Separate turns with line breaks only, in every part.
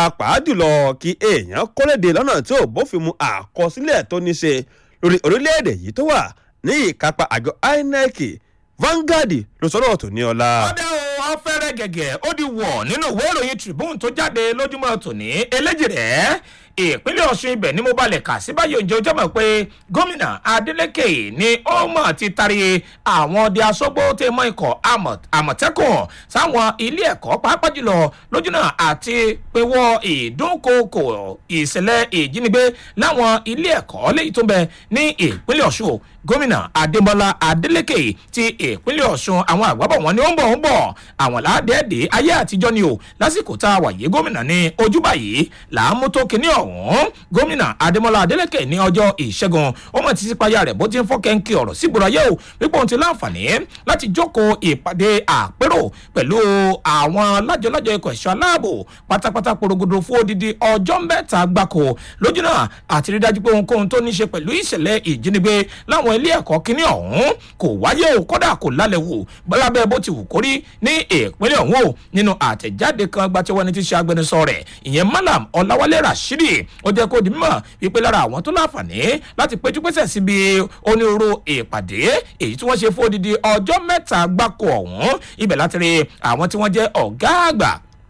pàápàá jùlọ kí èèyàn kólédè lọ́nà tí ò bófin mu àkọsílẹ̀ tó ní ṣe lórí orílẹ̀-èdè yìí tó wà ní ìkápá àjọ inec Vanguard ló sọ̀rọ̀ tó ní ọlá.
ọ̀dà o ọ̀fẹ́rẹ́ gẹ̀gẹ̀ ó di wọ̀ nínú ìwé ìròyìn Tribune tó jáde lójúmọ́ tòní eléjì rẹ̀ ìpínlẹ̀ ọ̀ṣun ibẹ̀ ni mo balẹ̀ kà sí báyìí òǹjẹ́ ọjọ́ mọ̀ pé gómìnà adeleke ni ó mọ̀ ti tari àwọn ọdẹ asọ́gbó tẹ́ mọ́ ikọ̀ àmọ̀tẹ́kùn sáwọn ilé ẹ̀kọ́ pàápàá jùlọ lójúnà àti pẹ̀wọ́ ìdúnkokò ìṣẹ̀lẹ̀ ìjínigbé láwọn ilé ẹ̀kọ́ léyìí tó ń bẹ ní ìpínlẹ̀ ọ̀ṣun gómìnà adémọlá adélèké ti ìpínlẹ̀ ọ̀ṣun àwọn àgbàbọ̀ wọn ni ó ń bọ̀ ń bọ̀ àwọn làádẹ́ẹ̀dẹ́ ayé àtijọ́ ni o lásìkò tá a wà yìí gómìnà ní ojúbà yìí làámú tó kíní ọ̀hún gómìnà adémọlá adélèké ní ọjọ́ ìṣẹ́gun ó mọ̀ títí payá rẹ̀ bó ti ń fọ́ kẹ́ńkì ọ̀rọ̀ sígboro ayé o wípé òun ti láǹfààní láti jókòó ìpàdé àpérò pẹ̀lú àwọn lájọlájọ ikọ̀ ẹ̀ṣọ́ aláàbò pátápátá porogodo fún odidi ọjọ́ mẹ́ta gbáko lójúnà àti rí dájú pé ohunkóhun tó ní ṣe pẹ̀lú ìṣẹ̀lẹ̀ ìjínigbé láwọn ilé ẹ̀kọ́ kínní ọ̀hún kò wáyé o kódà kò lálẹ́ wò bọ́lábẹ́ bó ti wù kórí ní ìpínlẹ̀ ọ̀hún o nínú àtẹ̀jáde kan gbàtẹ́wọ́ ẹni tí ṣe agbẹnusọ rẹ̀ ìyẹn malam ọláwálé rashidi ó jẹ́ kó di mímọ̀ wípé lára àwọn tó láǹfààní láti péjú pésẹ̀ síbi onírúurú ìpàdé èyí tí wọ́n ṣe fún odidi ọjọ́ mẹ́ta gbáko ọ̀hún ibẹ̀ láti rí àwọn tí wọ́n jẹ́ ọ̀gá àgbà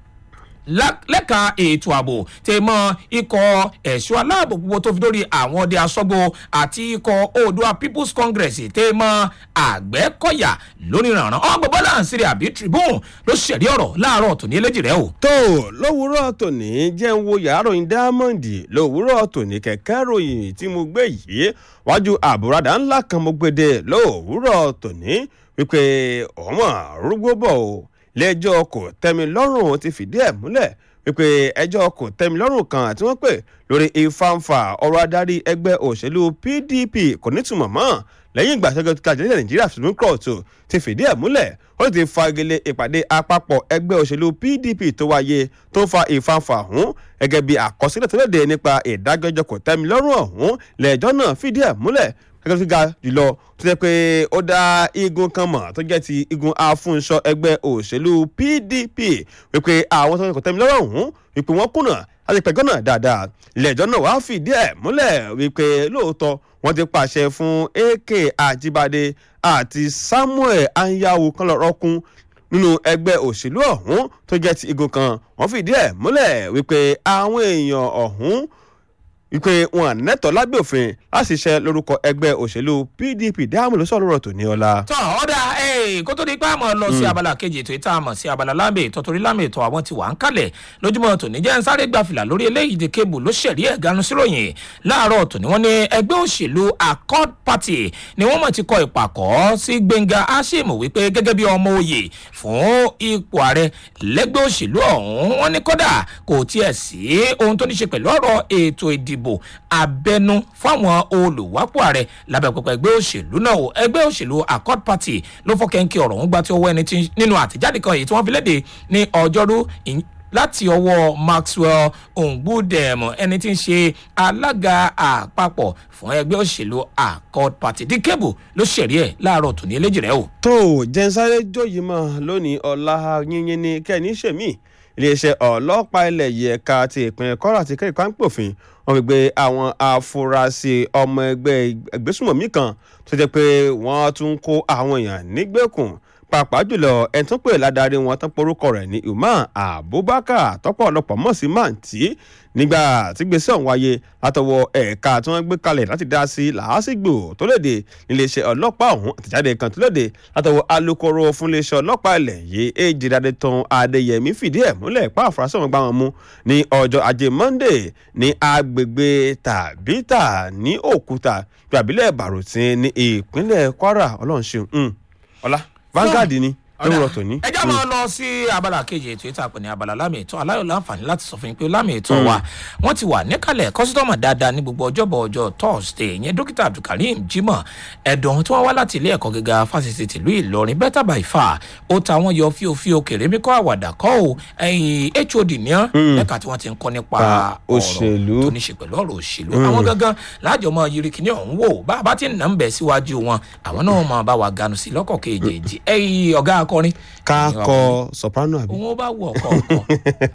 lẹ́ka ètò ààbò tẹ mọ ikọ̀ ẹ̀ṣọ́ aláàbò gbogbo tó fi dórí àwọn ọdẹ asọ́gbó àti ikọ̀ oòdua people's congress tẹ mọ àgbẹ̀kọ̀yà lónìí rànran ọgbọ̀n bọ́lá àǹsírí àbí tribune ló ṣẹ̀rí ọ̀rọ̀ láàárọ̀ tòní eléjì rẹ o.
tó lówùúrọ̀ tòní jẹ́ ń wo yàrá ròyìn diamond lówùúrọ̀ tòní kẹ̀kẹ́ ròyìn tí mo gbé yìí wájú àbúradà ńlá kan mo gbé lówùúrọ̀ tòní wípé ọmọ arúgbó bọ̀ o lẹ́jọ́ kò tẹ́mi lọ́rùn ti fìdí ẹ̀ múlẹ̀ wípé ẹjọ́ kò tẹ́mi lọ́rùn kan tí wọ́n pè lórí ìfàǹfà ọ̀rọ̀ adarí ẹgbẹ́ òṣèlú pdp kò nítumọ̀ mọ́ lẹ́yìn ìgbà sẹ́gbẹ́ kíkà jẹ́lẹ̀ nàìjíríà supreme court ti fìdí ẹ̀ múlẹ̀ ó ti fagilé ìpàdé àpapọ̀ ẹgbẹ́ òṣèlú pdp tó wáyé tó fa ìfàǹfà ọ̀hún gẹ́gẹ́ bí àkọsílẹ̀ tó léde nípa ìdájọ́ kò tẹ́mi lọ́rùn ọ̀hún lẹ́jọ́ náà fìdí ẹ̀ múlẹ̀ gẹ́gẹ́ tó ga jùlọ tó jẹ́ pé ó dá igun kan mọ̀ tó jẹ́ ti igun afúnṣọ ẹgbẹ́ òṣèlú pdp wípé àwọn tó ń kọ́ tẹ́mi lọ́rọ̀ ọ̀hún wípé wọ́n kùnà láti pẹ̀gọ́ náà dáadáa ilé-ẹjọ́ náà wàá fìdí ẹ̀ múlẹ̀ wípé lóòótọ́ wọ́n ti pàṣẹ fún ak àjíbádé àti samuel anyanwu kan lọ́rọ́ kún nínú ẹgbẹ́ òṣèlú ọ̀hún tó jẹ́ ti igun kan wọ́n fìdí ẹ̀ múlẹ̀ wípé àwọn èèyàn ọ̀hún wípé wọn nẹ́tọ̀ lábẹ́ òfin láti ṣiṣẹ́ lórúkọ ẹgbẹ́ òṣèlú pdp dáhùn ló sọ̀rọ̀ tó ní ọ̀la.
tọ́ ọ̀dà kó tó di pé àmọ́ lọ sí abala kejì ètò ìta àmọ̀ sí abala lámì ètò torí lámì ètò àwọn ti wà ń kalẹ̀ lójúmọ́ tòní jẹ́ ń sáré gba fìlà lórí eléyìí di kébù ló ṣẹ̀rí ẹ̀ ganu síròyìn láàárọ̀ tòní wọ́n ní ẹgbẹ́ òṣèlú accord party ni wọ́n mọ̀ ti kọ ìpàkọ́ sí gbẹ̀ngà ashim wípé gẹ́gẹ́ bí ọmọ oyè fún ipò ààrẹ lẹ́gbẹ́ òṣèlú ọ̀hún wọ́n ní kódà kò tiẹ̀ sí ohun tó ní ṣe pẹ̀lú ọ̀rọ̀ ètò ìdìbò ìdìbò abẹnú fáwọn olùwápò ààrẹ lábẹ́ pẹpẹ ẹgbẹ́ òṣèlú náà o ẹgbẹ́ òṣèlú accord party ló fọ́kẹ́ńkì ọ̀rọ̀ ń gbá tí ọwọ́ ẹni tí nínú àtẹ̀jáde kan èyí tí wọ́n fi léde ní ọjọ́rú láti ọwọ́ maxwell ongbudem ẹni tí ń ṣe alága àpapọ̀ fún ẹgbẹ́ òṣèlú accord party díkẹ́bù ló ṣẹ̀rí ẹ̀ láàárọ̀ tòní eléjì rẹ̀ o.
tó jẹ́nsáré jóyìí mọ́ lónìí ọ̀la yínyín ni kẹ́ni ṣèmí iléeṣẹ́ ọlọ́pàá ilẹ̀ yìí ẹ̀ka ti ìpínlẹ̀ kọ́ra àti kẹ́rìkọ́ à ń pòfin wọ́n fi gbé àwọn afurasí ọmọ ẹgbẹ́ ìgbésùmọ̀mí kan tó jẹ́ pé wọ́n tún kó àwọn èèyàn nígbèkùn pàápàá jùlọ ẹni tó pè ládàrí wọn tán porúkọ rẹ̀ ní umar abubakar tọ́pọ̀ ọlọ́pàá mọ̀ sí màǹtí nígbà tí gbèsè ọ̀hún wáyé látọwọ́ ẹ̀ka tí wọ́n gbé kalẹ̀ láti dá sí làásìgbò tó léde níléeṣẹ́ ọlọ́pàá ọ̀hún àtẹ̀jáde kan tó léde látọwọ́ alūkkóró fún iléeṣẹ́ ọlọ́pàá ilẹ̀ yìí èjì dáadé tán adéyẹmí fìdí ẹ̀ múlẹ̀ pa àfúrásì ọ̀hún gbá wọn mú ní ọjọ́ ajé monday ní agbègbè tàbítà ní òkúta gbàbílẹ̀ bàrùtín ní ìpínlẹ̀ kwara ọlọ́run ṣeun ọlá Vanguard ni lówùrọ̀ tòní.
ẹ já máa lọ sí abala kejì ètò ìta pè ní abala lámì ètò aláyọ̀ láǹfààní láti sọ fún yín pé lámì ètò wa wọ́n ti wà níkàlẹ̀ kọ́sítọ́mà dáadáa ní gbogbo ọjọ́bọ̀ ọjọ́ thursday ìyẹn dókítà abdulkareem jimoh ẹ̀dùn tí wọ́n wá láti ilé ẹ̀kọ́ gíga fásitì tìlú ìlọrin better by far ó ta wọ́n yọ fíofío kèrèmí kọ́ àwàdà kọ́ ò ẹ̀yìn hod ní ọ́ lẹ́ka tí wọ́n ti ń kọ́ nípa
òṣèlú.
ọ̀rọ̀ tó ní ṣe pẹ̀lú ọ̀rọ̀ òṣèlú àwọn gangan láàjọ mọ yiri kìíní ọ̀hún wò bá a bá ti nà ń bẹ̀ síwájú wọn àwọn náà máa bá wa ganu sí lọ́kọ̀ kejì ẹ̀yìn ọ̀gá akọrin
ká kọ soprano àbí.
òun ó bá wù ọkọ̀ ọkọ̀